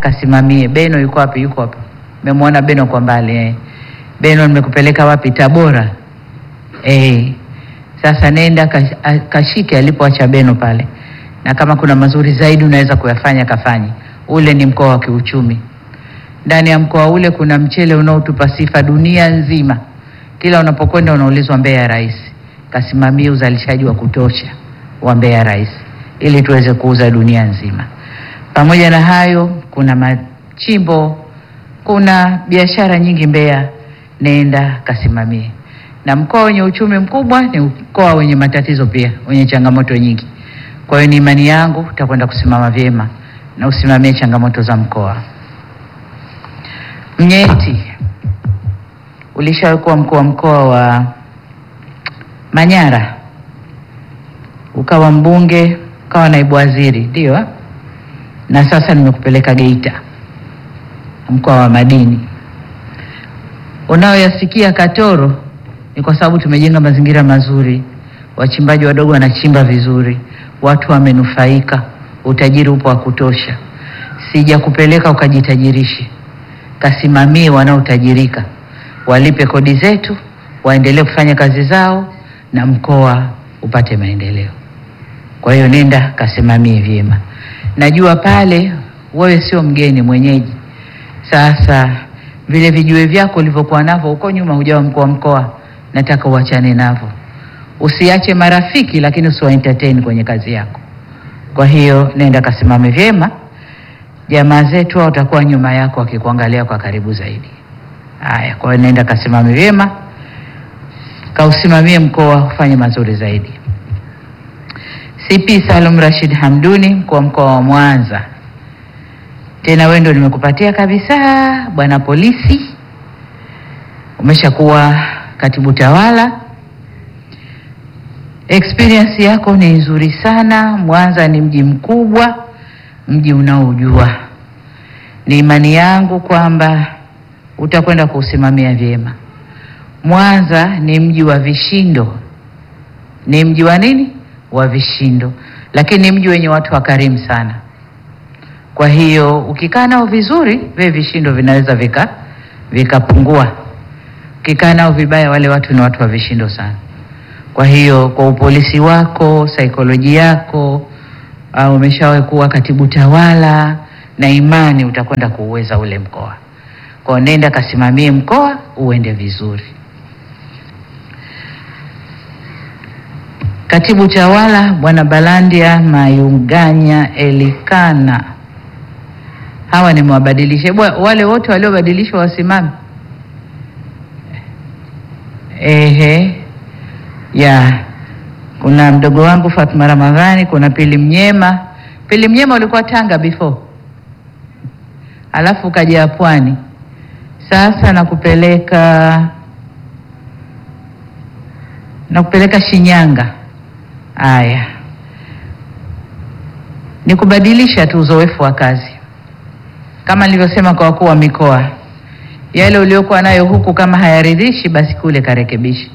kasimamie. Beno yuko wapi? Yuko hapa, memwona Beno kwa mbali eh. Beno, nimekupeleka wapi? Tabora eh. Sasa nenda kash- a- kashike alipoacha Beno pale, na kama kuna mazuri zaidi unaweza kuyafanya kafanye. Ule ni mkoa wa kiuchumi. Ndani ya mkoa ule kuna mchele unaotupa sifa dunia nzima. Kila unapokwenda unaulizwa Mbeya Rais. Kasimamie uzalishaji wa kutosha wa Mbeya Rais ili tuweze kuuza dunia nzima. Pamoja na hayo, kuna machimbo, kuna biashara nyingi Mbeya, nenda kasimamie. Na mkoa wenye uchumi mkubwa ni mkoa wenye matatizo pia, wenye changamoto nyingi. Kwa hiyo ni imani yangu utakwenda kusimama vyema na usimamie changamoto za mkoa. Mnyeti, ulishawahi kuwa mkuu wa mkoa wa Manyara, ukawa mbunge, ukawa naibu waziri, ndio eh? na sasa nimekupeleka Geita, mkoa wa madini. Unaoyasikia Katoro ni kwa sababu tumejenga mazingira mazuri, wachimbaji wadogo wanachimba vizuri, watu wamenufaika, utajiri upo wa kutosha. Sijakupeleka ukajitajirishe, kasimamie wanaotajirika, walipe kodi zetu, waendelee kufanya kazi zao na mkoa upate maendeleo. Kwa hiyo nenda kasimamie vyema. Najua pale wewe sio mgeni, mwenyeji. Sasa vile vijue vyako ulivyokuwa navyo huko nyuma, hujawa mkuu wa mkoa, nataka uachane navyo. Usiache marafiki, lakini usiwa entertain kwenye kazi yako. Kwa hiyo nenda kasimame vyema, jamaa zetu hao watakuwa nyuma yako wakikuangalia kwa karibu zaidi. Haya, kwa hiyo nenda kasimame vyema, kausimamie mkoa ufanye mazuri zaidi. CP Salum Rashid Hamduni, mkuu wa mkoa wa Mwanza. Tena wewe ndio nimekupatia kabisa, bwana polisi. Umeshakuwa katibu tawala, experience yako ni nzuri sana. Mwanza ni mji mkubwa, mji unaojua. Ni imani yangu kwamba utakwenda kuusimamia vyema. Mwanza ni mji wa vishindo, ni mji wa nini? Wa vishindo, lakini ni mji wenye watu wakarimu sana. Kwa hiyo ukikaa nao vizuri, vile vishindo vinaweza vika vikapungua. Ukikaa nao vibaya, wale watu ni watu wa vishindo sana. Kwa hiyo kwa upolisi wako, saikolojia yako, uh, umeshawahi kuwa katibu tawala, na imani utakwenda kuuweza ule mkoa. Kwa hiyo nenda kasimamie mkoa uende vizuri. Katibu tawala Bwana Balandia Mayunganya Elikana, hawa nimewabadilisha. Bwa- Wale wote waliobadilishwa wasimame. Ehe, ya kuna mdogo wangu Fatma Ramadhani, kuna Pili Mnyema. Pili Mnyema ulikuwa Tanga before, alafu ukaja Pwani, sasa nakupeleka nakupeleka Shinyanga. Aya, ni kubadilisha tu uzoefu wa kazi, kama nilivyosema kwa wakuu wa mikoa, yale uliokuwa nayo huku kama hayaridhishi, basi kule karekebishi.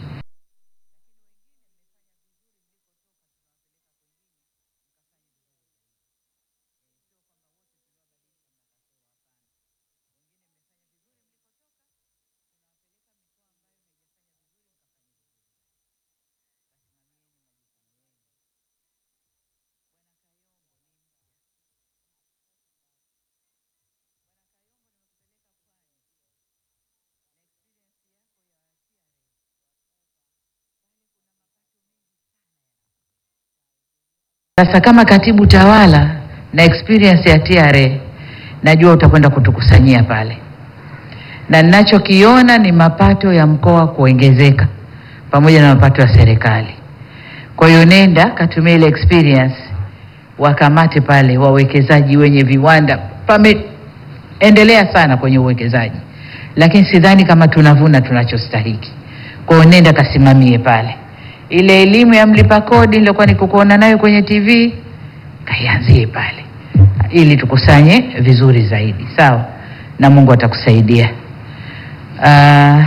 Sasa kama katibu tawala na experience ya TRA, najua utakwenda kutukusanyia pale, na ninachokiona ni mapato ya mkoa kuongezeka pamoja na mapato ya serikali. Kwa hiyo nenda katumia ile experience, wakamate pale wawekezaji wenye viwanda. Pameendelea sana kwenye uwekezaji, lakini sidhani kama tunavuna tunachostahiki. Kwa hiyo nenda kasimamie pale ile elimu ya mlipa kodi nilikuwa nikukuona nayo kwenye TV, kaianzie pale ili tukusanye vizuri zaidi, sawa, na Mungu atakusaidia. Uh,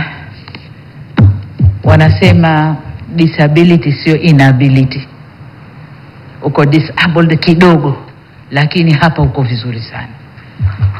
wanasema disability sio inability. Uko disabled kidogo, lakini hapa uko vizuri sana.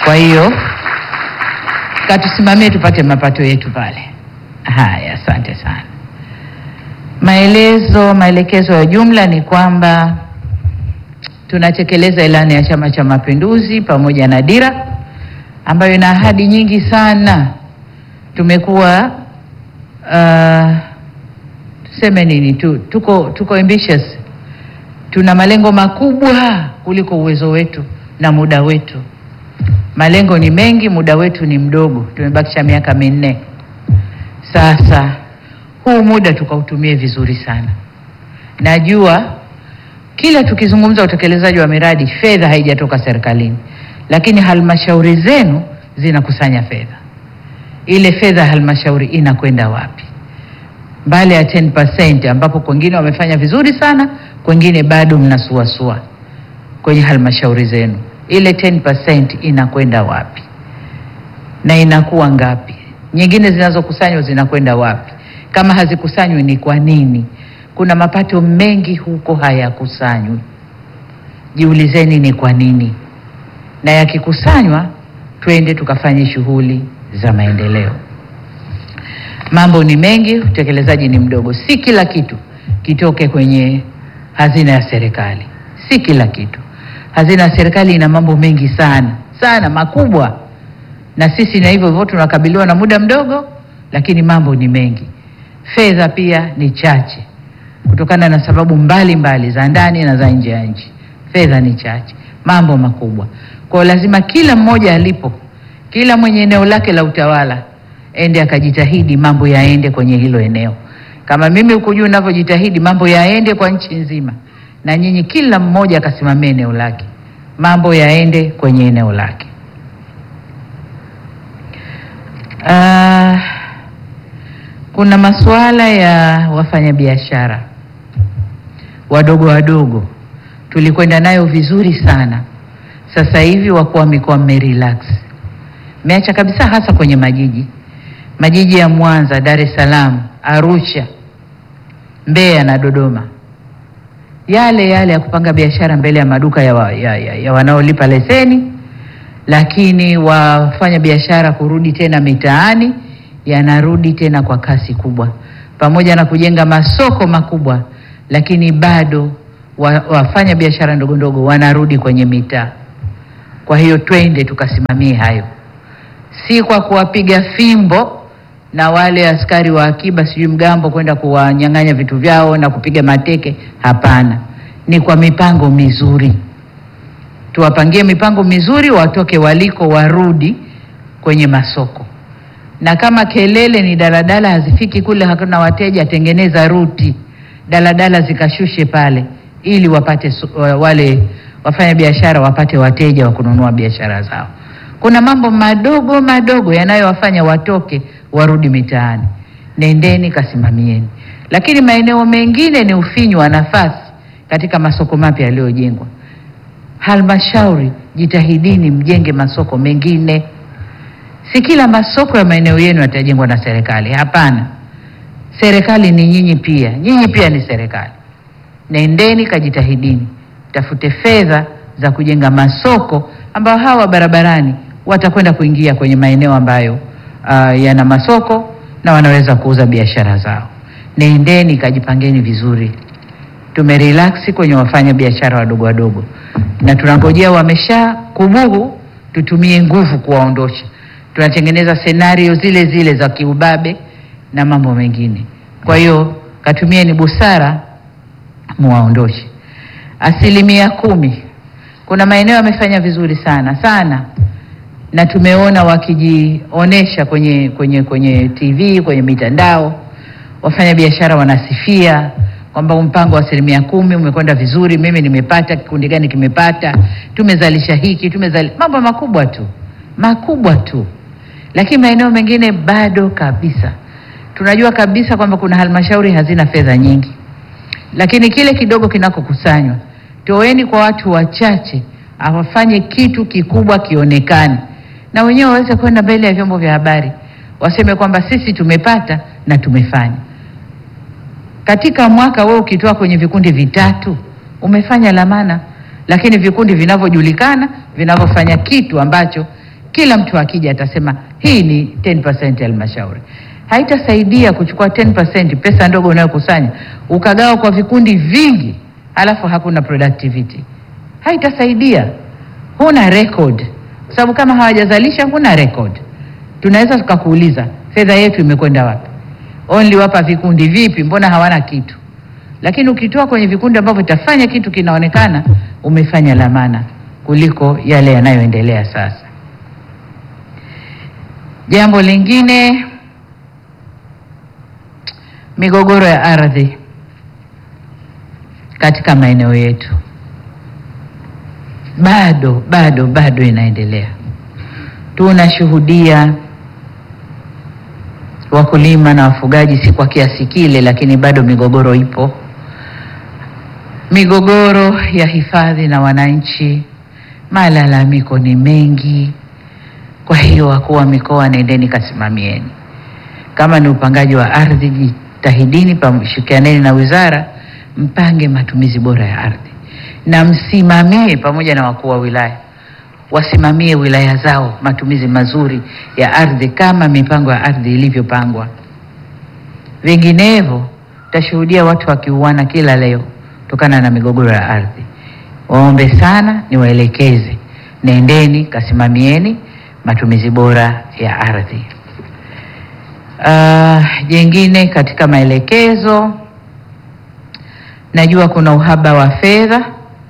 Kwa hiyo katusimamie tupate mapato yetu pale. Haya, asante sana. Maelezo, maelekezo ya jumla ni kwamba tunatekeleza ilani ya Chama cha Mapinduzi pamoja na dira ambayo ina ahadi nyingi sana. Tumekuwa uh, tuseme nini tu, tuko, tuko ambitious, tuna malengo makubwa kuliko uwezo wetu na muda wetu. Malengo ni mengi, muda wetu ni mdogo, tumebakisha miaka minne. Sasa huu muda tukautumie vizuri sana. Najua kila tukizungumza utekelezaji wa miradi, fedha haijatoka serikalini, lakini halmashauri zenu zinakusanya fedha. Ile fedha halmashauri inakwenda wapi? Mbali ya 10% ambapo kwengine wamefanya vizuri sana, kwengine bado mnasuasua kwenye halmashauri zenu, ile 10% inakwenda wapi na inakuwa ngapi? Nyingine zinazokusanywa zinakwenda wapi? Kama hazikusanywi ni kwa nini? Kuna mapato mengi huko hayakusanywi. Jiulizeni ni kwa nini, na yakikusanywa twende tukafanye shughuli za maendeleo. Mambo ni mengi, utekelezaji ni mdogo. Si kila kitu kitoke kwenye hazina ya serikali, si kila kitu. Hazina ya serikali ina mambo mengi sana sana makubwa, na sisi na hivyo hivyo tunakabiliwa na muda mdogo, lakini mambo ni mengi. Fedha pia ni chache kutokana na sababu mbalimbali mbali, za ndani na za nje ya nchi. Fedha ni chache, mambo makubwa. Kwa hiyo lazima kila mmoja alipo, kila mwenye eneo lake la utawala ende akajitahidi mambo yaende kwenye hilo eneo. Kama mimi huku juu ninavyojitahidi mambo yaende kwa nchi nzima, na nyinyi kila mmoja akasimamia eneo lake, mambo yaende kwenye eneo lake. Ah, kuna masuala ya wafanyabiashara wadogo wadogo, tulikwenda nayo vizuri sana. Sasa hivi wakuu wa mikoa mmerelax, mmeacha kabisa, hasa kwenye majiji majiji ya Mwanza, Dar es Salaam, Arusha, Mbeya na Dodoma, yale yale ya kupanga biashara mbele ya maduka ya, wa, ya, ya, ya wanaolipa leseni, lakini wafanya biashara kurudi tena mitaani yanarudi tena kwa kasi kubwa, pamoja na kujenga masoko makubwa, lakini bado wa, wafanya biashara ndogo ndogo wanarudi kwenye mitaa. Kwa hiyo twende tukasimamie hayo, si kwa kuwapiga fimbo na wale askari wa akiba sijui mgambo kwenda kuwanyang'anya vitu vyao na kupiga mateke. Hapana, ni kwa mipango mizuri. Tuwapangie mipango mizuri, watoke waliko, warudi kwenye masoko. Na kama kelele ni daladala hazifiki kule, hakuna wateja, tengeneza ruti daladala zikashushe pale, ili wapate su- wale wafanya biashara wapate wateja wa kununua biashara zao. Kuna mambo madogo madogo yanayowafanya watoke warudi mitaani. Nendeni kasimamieni, lakini maeneo mengine ni ufinyu wa nafasi katika masoko mapya yaliyojengwa. Halmashauri, jitahidini mjenge masoko mengine. Si kila masoko ya maeneo yenu yatajengwa na serikali, hapana. Serikali ni nyinyi pia, nyinyi pia ni serikali. Nendeni kajitahidini, tafute fedha za kujenga masoko ambayo hawa barabarani watakwenda kuingia kwenye maeneo ambayo uh, yana masoko na wanaweza kuuza biashara zao. Nendeni kajipangeni vizuri. Tumerelax kwenye wafanya biashara wadogo wadogo, na tunangojea wamesha kubuhu, tutumie nguvu kuwaondosha. Tunatengeneza senario zile zile za kiubabe na mambo mengine. Kwa hiyo katumieni busara, muwaondoshe. Asilimia kumi, kuna maeneo yamefanya vizuri sana sana, na tumeona wakijionesha kwenye, kwenye, kwenye TV kwenye mitandao, wafanya biashara wanasifia kwamba mpango wa asilimia kumi umekwenda vizuri, mimi nimepata, kikundi gani kimepata, tumezalisha hiki, tumezali mambo makubwa tu makubwa tu, lakini maeneo mengine bado kabisa. Tunajua kabisa kwamba kuna halmashauri hazina fedha nyingi, lakini kile kidogo kinakokusanywa, toeni kwa watu wachache, awafanye kitu kikubwa kionekane, na wenyewe waweze kwenda mbele ya vyombo vya habari waseme kwamba sisi tumepata na tumefanya. Katika mwaka wewe ukitoa kwenye vikundi vitatu umefanya lamana, lakini vikundi vinavyojulikana vinavyofanya kitu ambacho Kila mtu akija atasema hii ni 10% ya halmashauri. Haitasaidia kuchukua 10% pesa ndogo unayokusanya ukagawa kwa vikundi vingi, alafu hakuna productivity. Haitasaidia, huna record, kwa sababu kama hawajazalisha huna record. Tunaweza tukakuuliza fedha yetu imekwenda wapi? Only wapa vikundi vipi? Mbona hawana kitu? Lakini ukitoa kwenye vikundi ambavyo itafanya kitu kinaonekana, umefanya la maana kuliko yale yanayoendelea sasa. Jambo lingine, migogoro ya ardhi katika maeneo yetu bado bado bado inaendelea. Tunashuhudia wakulima na wafugaji, si kwa kiasi kile, lakini bado migogoro ipo, migogoro ya hifadhi na wananchi, malalamiko ni mengi. Kwa hiyo wakuu wa mikoa, nendeni kasimamieni. Kama ni upangaji wa ardhi, jitahidini, pamshirikianeni na wizara, mpange matumizi bora ya ardhi na msimamie pamoja na wakuu wa wilaya wasimamie wilaya zao matumizi mazuri ya ardhi kama mipango ya ardhi ilivyopangwa. Vinginevyo tutashuhudia watu wakiuana kila leo kutokana na migogoro ya ardhi. Waombe sana, niwaelekeze, nendeni kasimamieni matumizi bora ya ardhi. Uh, jengine katika maelekezo, najua kuna uhaba wa fedha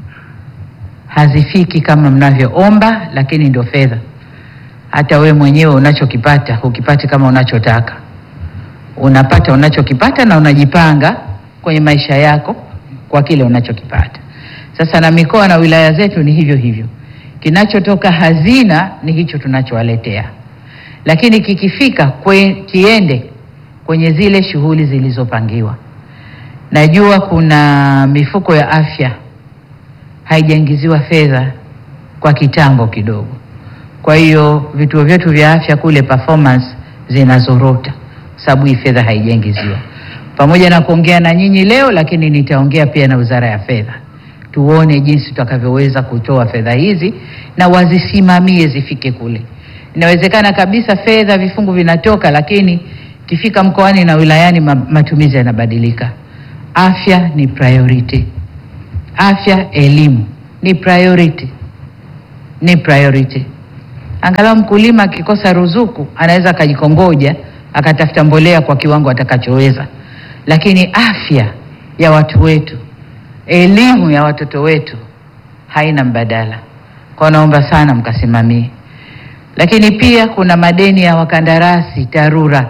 hazifiki kama mnavyoomba, lakini ndio fedha. Hata we mwenyewe unachokipata hukipati kama unachotaka, unapata unachokipata na unajipanga kwenye maisha yako kwa kile unachokipata. Sasa na mikoa na wilaya zetu ni hivyo hivyo, kinachotoka hazina ni hicho tunachowaletea, lakini kikifika kwe, kiende kwenye zile shughuli zilizopangiwa. Najua kuna mifuko ya afya haijaingiziwa fedha kwa kitambo kidogo. Kwa hiyo vituo vyetu vya afya kule performance zinazorota, sababu hii fedha haijaingiziwa. Pamoja na kuongea na nyinyi leo, lakini nitaongea pia na Wizara ya Fedha, tuone jinsi tutakavyoweza kutoa fedha hizi na wazisimamie zifike kule. Inawezekana kabisa fedha vifungu vinatoka, lakini kifika mkoani na wilayani matumizi yanabadilika. Afya ni priority. Afya, elimu ni priority, ni priority. Angalau mkulima akikosa ruzuku anaweza akajikongoja akatafuta mbolea kwa kiwango atakachoweza, lakini afya ya watu wetu, elimu ya watoto wetu haina mbadala. Kwa naomba sana mkasimamie. Lakini pia kuna madeni ya wakandarasi TARURA,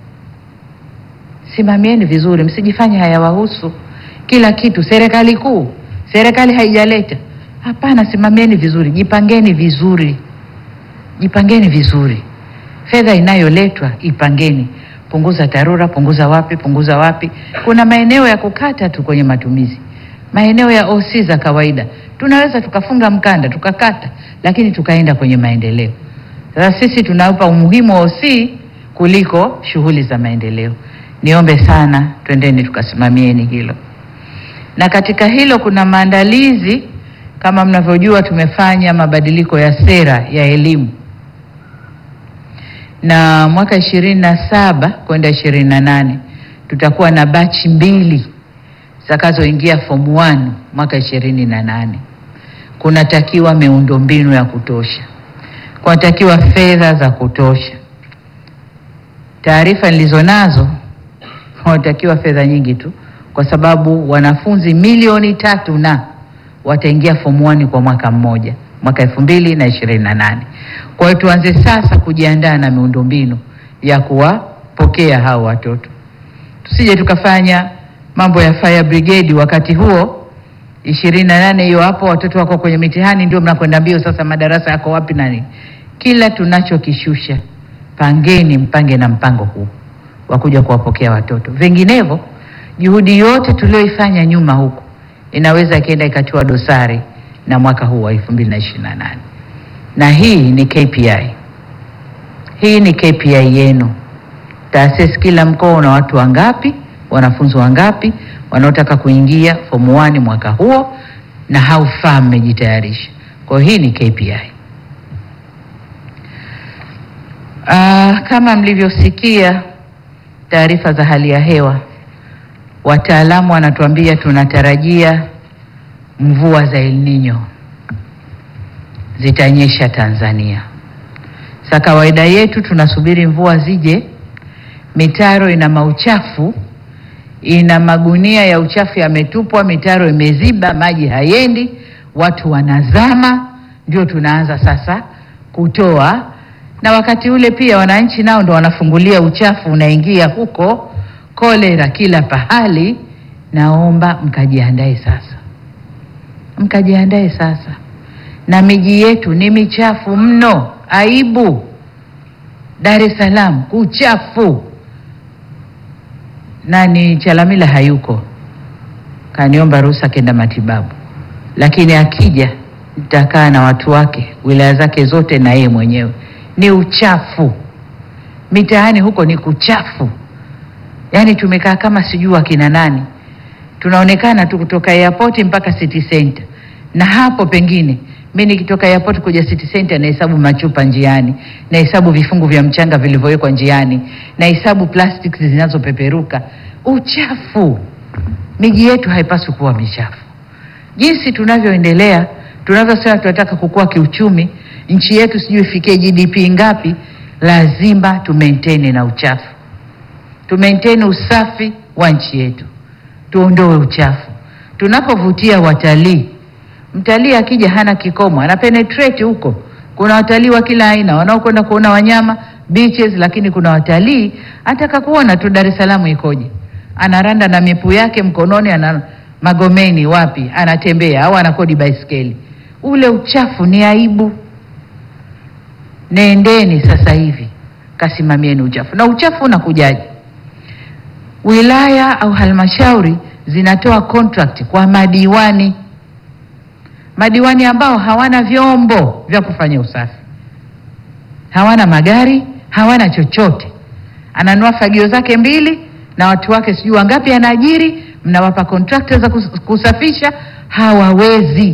simamieni vizuri, msijifanye hayawahusu. Kila kitu serikali kuu serikali haijaleta. Hapana, simamieni vizuri, jipangeni vizuri, jipangeni vizuri. Fedha inayoletwa ipangeni, punguza TARURA, punguza wapi, punguza wapi. Kuna maeneo ya kukata tu kwenye matumizi, maeneo ya OC za kawaida tunaweza tukafunga mkanda tukakata, lakini tukaenda kwenye maendeleo. Sasa sisi tunaupa umuhimu wa OC kuliko shughuli za maendeleo. Niombe sana, twendeni tukasimamieni hilo na katika hilo kuna maandalizi. Kama mnavyojua, tumefanya mabadiliko ya sera ya elimu, na mwaka ishirini na saba kwenda ishirini na nane tutakuwa na bachi mbili zitakazoingia form 1 mwaka ishirini na nane. Kunatakiwa miundombinu ya kutosha, kunatakiwa fedha za kutosha. Taarifa nilizo nazo kunatakiwa fedha nyingi tu kwa sababu wanafunzi milioni tatu na wataingia form 1 kwa mwaka mmoja mwaka elfu mbili na ishirini na nane. Kwa hiyo tuanze sasa kujiandaa na miundombinu ya kuwapokea hao watoto, tusije tukafanya mambo ya fire brigade wakati huo ishirini na nane hiyo hapo watoto wako kwenye mitihani, ndio mnakwenda mbio sasa, madarasa yako wapi nani? Kila tunachokishusha pangeni, mpange na mpango huu wa kuja kuwapokea watoto, vinginevyo juhudi yote tulioifanya nyuma huku inaweza ikaenda ikatiwa dosari na mwaka huu wa 2028. Na hii ni KPI, hii ni KPI yenu. Taasisi kila mkoa una watu wangapi, wanafunzi wangapi wanaotaka kuingia form 1 mwaka huo, na how far mmejitayarisha. Kwa hiyo hii ni KPI. Ah, kama mlivyosikia taarifa za hali ya hewa, wataalamu wanatuambia tunatarajia mvua za El Nino zitanyesha Tanzania. Sa kawaida yetu tunasubiri mvua zije, mitaro ina mauchafu, ina magunia ya uchafu yametupwa, mitaro imeziba, maji hayendi, watu wanazama, ndio tunaanza sasa kutoa. Na wakati ule pia wananchi nao ndo wanafungulia uchafu unaingia huko, kolera kila pahali. Naomba mkajiandae sasa, mkajiandae sasa, na miji yetu ni michafu mno, aibu. Dar es Salaam kuchafu. Nani Chalamila hayuko, kaniomba ruhusa kenda matibabu, lakini akija nitakaa na watu wake wilaya zake zote na yeye mwenyewe. Ni uchafu mitaani huko, ni kuchafu. Yaani tumekaa kama sijui akina nani, tunaonekana tu kutoka airport mpaka city center, na hapo pengine mi nikitoka airport kuja city center nahesabu machupa njiani, nahesabu vifungu vya mchanga vilivyowekwa njiani, nahesabu plastics zinazopeperuka. Uchafu. Miji yetu haipaswi kuwa michafu. Jinsi tunavyoendelea, tunavyosema tunataka kukua kiuchumi, nchi yetu sijui ifikie GDP ngapi, lazima tu maintain na uchafu, tu maintain usafi wa nchi yetu, tuondoe uchafu. Tunapovutia watalii Mtalii akija hana kikomo, ana penetrate huko. Kuna watalii wa kila aina wanaokwenda kuona wanyama beaches, lakini kuna watalii ataka kuona tu Dar es Salaam ikoje, anaranda na mipu yake mkononi, ana Magomeni wapi, anatembea au anakodi baiskeli. Ule uchafu ni aibu. Nendeni sasa hivi kasimamieni uchafu. Na uchafu unakujaje? Wilaya au halmashauri zinatoa contract kwa madiwani madiwani ambao hawana vyombo vya kufanya usafi, hawana magari, hawana chochote. Ananua fagio zake mbili na watu wake sijui wangapi anaajiri, mnawapa contractor za kus- kusafisha, hawawezi.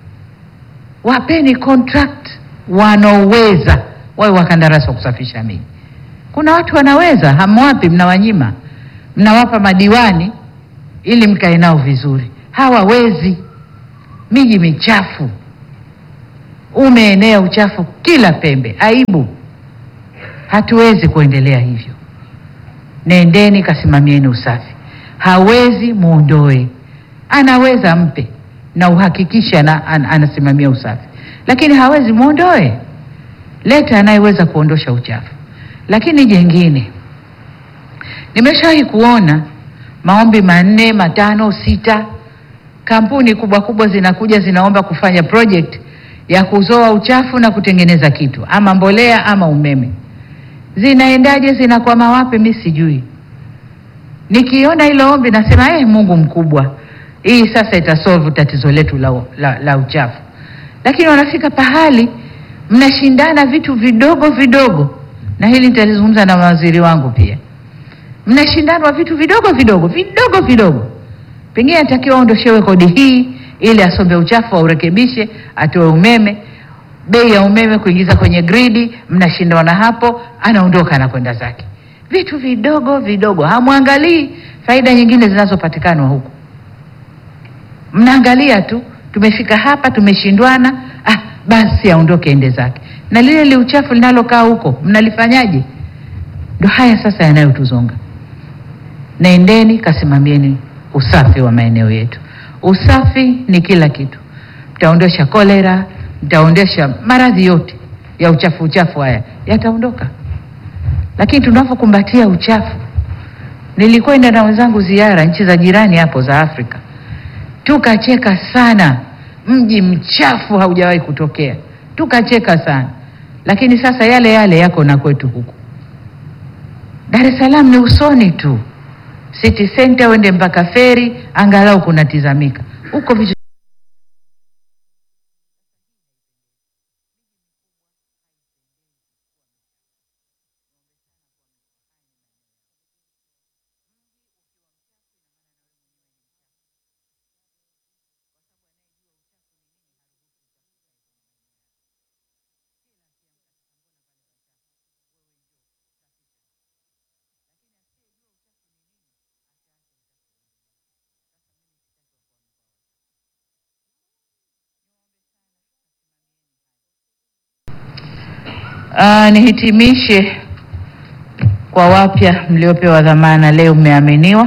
Wapeni contract wanaoweza, wawe wakandarasi wa kusafisha miji. Kuna watu wanaweza, hamwapi, mnawanyima, mnawapa madiwani ili mkae nao vizuri, hawawezi miji michafu, umeenea uchafu kila pembe, aibu. Hatuwezi kuendelea hivyo. Nendeni kasimamieni usafi. Hawezi muondoe, anaweza mpe na uhakikishe ana, an, anasimamia usafi, lakini hawezi muondoe. Leta anayeweza kuondosha uchafu. Lakini jengine, nimeshawahi kuona maombi manne matano sita kampuni kubwa kubwa zinakuja zinaomba kufanya project ya kuzoa uchafu na kutengeneza kitu ama mbolea ama umeme. Zinaendaje? Zinakwama wapi? Mi sijui. Nikiona hilo ombi nasema eh, Mungu mkubwa, hii sasa itasolve tatizo letu la, la, la uchafu. Lakini wanafika pahali mnashindana vitu vidogo vidogo, na hili nitalizungumza na mawaziri wangu pia. Mnashindanwa vitu vidogo vidogo vidogo vidogo pengine atakiwa aondoshewe kodi hii ili asombe uchafu aurekebishe, atoe umeme, bei ya umeme kuingiza kwenye gridi, mnashindana hapo, anaondoka anakwenda zake. Vitu vidogo vidogo, hamwangalii faida nyingine zinazopatikana huku, mnaangalia tu, tumefika hapa, tumeshindwana, ah, basi aondoke ende zake, na lile li uchafu linalokaa huko mnalifanyaje? Ndo haya sasa yanayotuzonga. Naendeni kasimamieni usafi wa maeneo yetu. Usafi ni kila kitu, mtaondosha kolera, mtaondosha maradhi yote ya uchafu. Uchafu haya yataondoka, lakini tunavyokumbatia uchafu. Nilikwenda na wenzangu ziara nchi za jirani hapo za Afrika, tukacheka sana. Mji mchafu haujawahi kutokea, tukacheka sana, lakini sasa yale yale yako na kwetu huku. Dar es Salaam ni usoni tu City Center uende mpaka feri, angalau kunatizamika huko vitu Uh, nihitimishe kwa wapya mliopewa dhamana leo, mmeaminiwa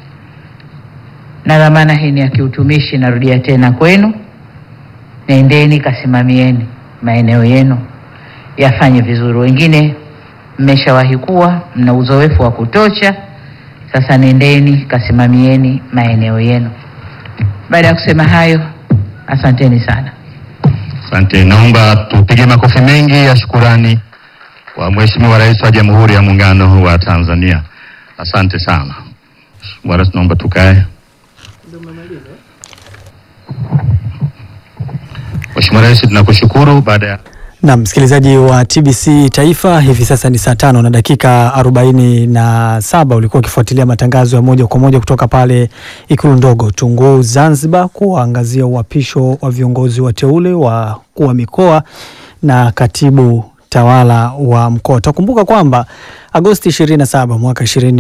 na dhamana hii ni ya kiutumishi. Narudia tena kwenu, nendeni kasimamieni maeneo yenu yafanye vizuri. Wengine mmeshawahi kuwa mna uzoefu wa kutosha, sasa nendeni kasimamieni maeneo yenu. Baada ya kusema hayo, asanteni sana. Asante, naomba tupige makofi mengi ya shukurani kwa Mheshimiwa Rais wa Jamhuri ya Muungano wa Tanzania. Asante sana. Mheshimiwa Rais, naomba tukae. Mheshimiwa Rais, tunakushukuru. Baada ya Na msikilizaji wa TBC Taifa, hivi sasa ni saa tano na dakika arobaini na saba. Ulikuwa ukifuatilia matangazo ya moja kwa moja kutoka pale Ikulu ndogo Tunguu, Zanzibar, kuangazia uhapisho wa viongozi wateule wa kuwa mikoa na katibu tawala wa mkoa. Utakumbuka kwamba Agosti 27 mwaka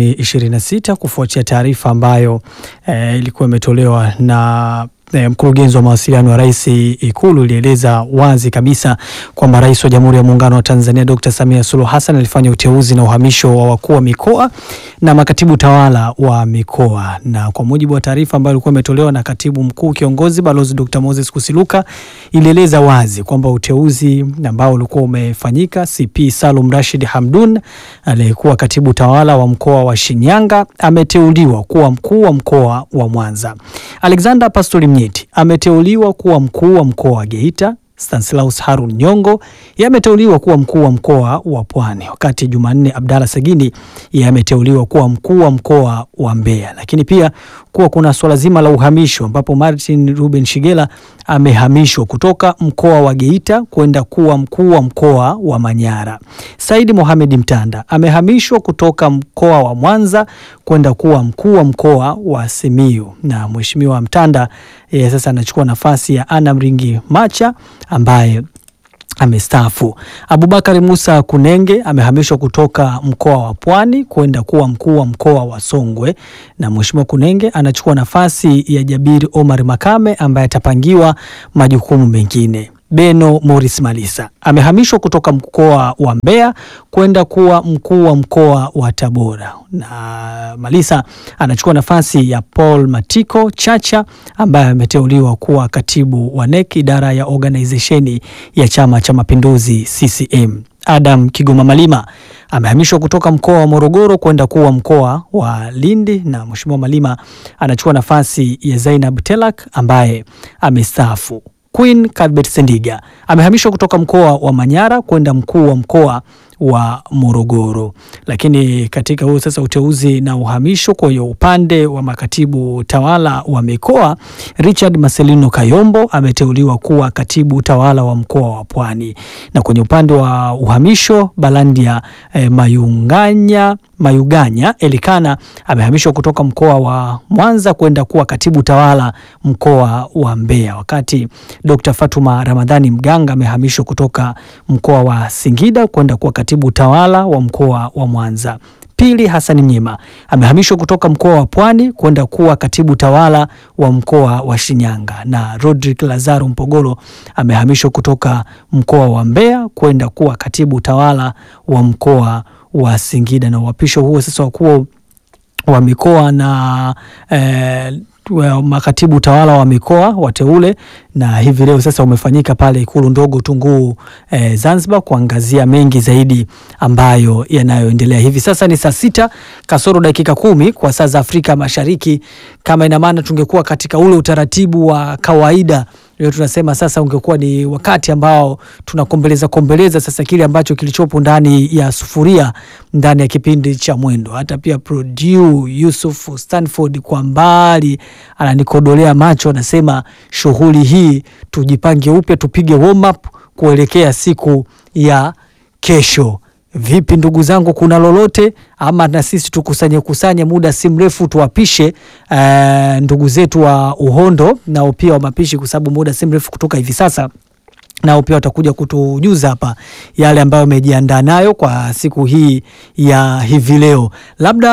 2026 kufuatia taarifa ambayo eh, ilikuwa imetolewa na eh, mkurugenzi wa mawasiliano wa rais Ikulu ilieleza wazi kabisa kwamba rais wa Jamhuri ya Muungano wa Tanzania Dr. Samia Suluhu Hassan alifanya uteuzi na uhamisho wa wakuu wa mikoa na makatibu tawala wa mikoa, na kwa mujibu wa taarifa ambayo ilikuwa imetolewa na katibu mkuu kiongozi Balozi Dr. Moses Kusiluka ilieleza wazi kwamba uteuzi ambao ulikuwa umefanyika, CP Salum Rashid Hamdun aliyekuwa katibu tawala wa mkoa wa Shinyanga ameteuliwa kuwa mkuu wa mkoa wa Mwanza. Alexander Pastori Mnyeti ameteuliwa kuwa mkuu wa mkoa wa Geita. Stanislaus Harun Nyongo yeye ameteuliwa kuwa mkuu wa mkoa wa Pwani, wakati Jumanne Abdalla Sagini yeye ameteuliwa kuwa mkuu wa mkoa wa Mbeya. Lakini pia kuwa kuna swala zima la uhamisho ambapo Martin Ruben Shigela amehamishwa kutoka mkoa wa Geita kwenda kuwa mkuu wa mkoa wa Manyara. Saidi Mohamed Mtanda amehamishwa kutoka mkoa wa Mwanza kwenda kuwa mkuu wa mkoa wa Simiyu, na Mheshimiwa Mtanda yeye sasa anachukua nafasi ya Anna Mringi Macha ambaye amestaafu. Abubakari Musa Kunenge amehamishwa kutoka mkoa wa Pwani kwenda kuwa mkuu wa mkoa wa Songwe, na Mheshimiwa Kunenge anachukua nafasi ya Jabiri Omar Makame ambaye atapangiwa majukumu mengine. Beno Morris Malisa amehamishwa kutoka mkoa wa Mbeya kwenda kuwa mkuu wa mkoa wa Tabora, na Malisa anachukua nafasi ya Paul Matiko Chacha ambaye ameteuliwa kuwa katibu wa NEC idara ya organizesheni ya Chama cha Mapinduzi CCM. Adam Kigoma Malima amehamishwa kutoka mkoa wa Morogoro kwenda kuwa mkoa wa Lindi, na Mheshimiwa Malima anachukua nafasi ya Zainab Telak ambaye amestaafu. Queen Cuthbert Sendiga amehamishwa kutoka mkoa wa Manyara kwenda mkuu wa mkoa wa Morogoro. Lakini katika huo sasa uteuzi na uhamisho, kwa hiyo upande wa makatibu tawala wa mikoa, Richard Marcelino Kayombo ameteuliwa kuwa katibu tawala wa mkoa wa Pwani, na kwenye upande wa uhamisho Balandia eh, Mayunganya Mayuganya Elikana amehamishwa kutoka mkoa wa Mwanza kwenda kuwa katibu tawala mkoa wa Mbeya, wakati Dr. Fatuma Ramadhani Mganga amehamishwa kutoka mkoa wa Singida kwenda kuwa katibu tawala wa mkoa wa Mwanza. Pili Hassan Mnyima amehamishwa kutoka mkoa wa Pwani kwenda kuwa katibu tawala wa mkoa wa Shinyanga, na Rodrick Lazaro Mpogolo amehamishwa kutoka mkoa wa Mbeya kwenda kuwa katibu tawala wa mkoa wa Singida. Na uhapisho huo sasa wakuu wa mikoa na eh, wa makatibu tawala wa mikoa wateule na hivi leo sasa umefanyika pale Ikulu ndogo Tunguu eh, Zanzibar, kuangazia mengi zaidi ambayo yanayoendelea hivi sasa. Ni saa sita kasoro dakika kumi kwa saa za Afrika Mashariki. Kama ina maana tungekuwa katika ule utaratibu wa kawaida leo tunasema sasa ungekuwa ni wakati ambao tunakombeleza kombeleza sasa kile ambacho kilichopo ndani ya sufuria ndani ya kipindi cha Mwendo. Hata pia Produ Yusuf Stanford kwa mbali ananikodolea macho, anasema shughuli hii tujipange upya, tupige warm up kuelekea siku ya kesho. Vipi ndugu zangu, kuna lolote ama na sisi tukusanye kusanye, muda si mrefu tuwapishe uh, ndugu zetu wa Uhondo nao pia wa mapishi, kwa sababu muda si mrefu kutoka hivi sasa nao pia watakuja kutujuza hapa yale ambayo wamejiandaa nayo kwa siku hii ya hivi leo. Labda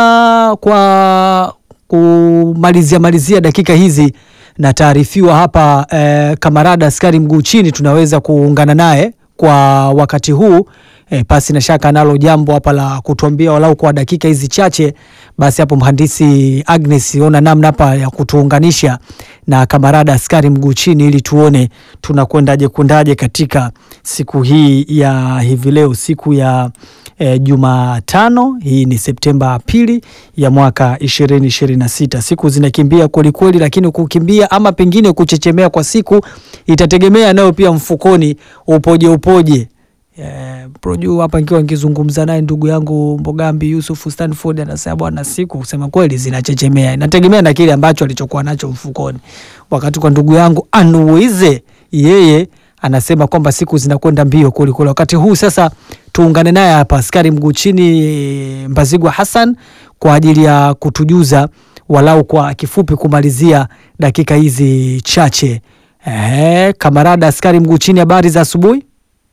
kwa kumalizia malizia dakika hizi na taarifiwa hapa eh, kamarada askari mguu chini tunaweza kuungana naye kwa wakati huu E, pasi na shaka nalo jambo hapa la kutuambia walau kwa dakika hizi chache, basi hapo mhandisi Agnes, ona namna hapa ya kutuunganisha na kamarada askari mguu chini, ili tuone tunakwendaje kwendaje katika siku hii ya hivi leo, siku ya e, Jumatano. Hii ni Septemba pili ya mwaka ishirini ishirini na sita. Siku zinakimbia kwelikweli, lakini kukimbia ama pengine kuchechemea kwa siku itategemea nayo pia mfukoni upoje upoje. Eh, Proju hapa nikiwa nikizungumza naye ndugu yangu Mbogambi Yusuf Stanford anasema bwana, siku kusema kweli zinachechemea, inategemea na kile ambacho alichokuwa nacho mfukoni. Wakati kwa ndugu yangu Anuize yeye anasema kwamba siku zinakwenda mbio kulikuli. Wakati huu sasa tuungane naye hapa askari mguu chini Mbazigwa Hassan kwa ajili ya kutujuza walau kwa kifupi kumalizia dakika hizi chache. Eh, kamarada askari mguu chini, habari za asubuhi.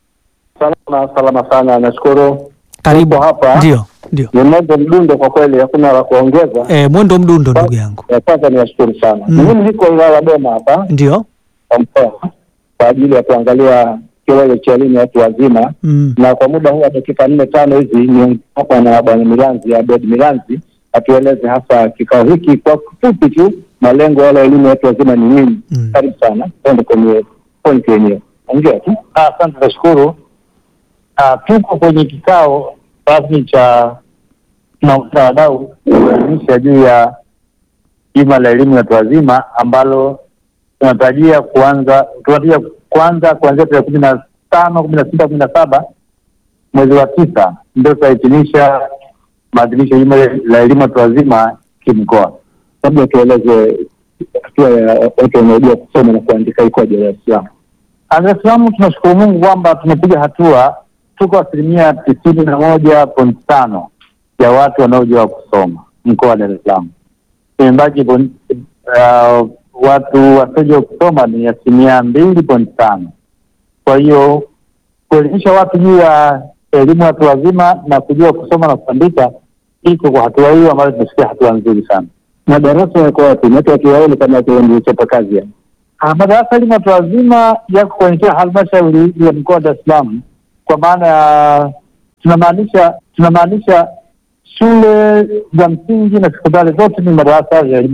Salama salama sana, nashukuru. Karibu. Tuko hapa. Ndio, ndio. Ni mwendo mdundo kwa kweli, hakuna la kuongeza. E, mwendo mdundo ndugu yangu. Ya kwanza niwashukuru sana. Mm. Mimi niko wilaya Doma hapa Ndio. kwa mkoa kwa ajili ya kuangalia kilele cha elimu ya watu wazima, Mm. na kwa muda huu wa dakika nne tano hizi ni hapa na bwana Milanzi Abed Milanzi atueleze hasa kikao hiki kwa kifupi tu, malengo yale ya elimu ya watu wazima ni nini? Mm. Karibu sana, tuende kwenye point yenyewe. Ongea tu. Asante, nashukuru. Ah, tuko kwenye kikao rasmi cha maafisa wadau kuelimisha juu ya juma la elimu ya watu wazima ambalo tunatarajia kuanza tunatarajia kuanza kuanzia tarehe kumi na tano kumi na sita kumi na saba mwezi wa tisa ndio tutahitimisha maadhimisho ya juma la elimu ya watu wazima kimkoa. labda tueleze hatua ya watu wanaojua kusoma na kuandika ikoje Dar es Salaam. Dar es Salaam tunashukuru Mungu kwamba tumepiga hatua, tuko asilimia tisini na moja point tano ya watu wanaojua kusoma mkoa wa Dar es Salaam. Imebaki pon- uh, watu wasiojua kusoma ni asilimia mbili point tano. Kwa hiyo kuelimisha watu juu ya elimu ya watu wazima na kujua kusoma na kuandika iko kwa hatua hiyo ambayo tumefikia hatua nzuri sana. Madarasa yako wapi? Watu wakiwaone kama chapa kazi ya Ah, madarasa elimu ya watu wazima yako kwenye kila halmashauri ya mkoa wa Dar es Salaam, kwa maana ya tunamaanisha tunamaanisha shule za msingi na sekondari zote ni madarasa ya elimu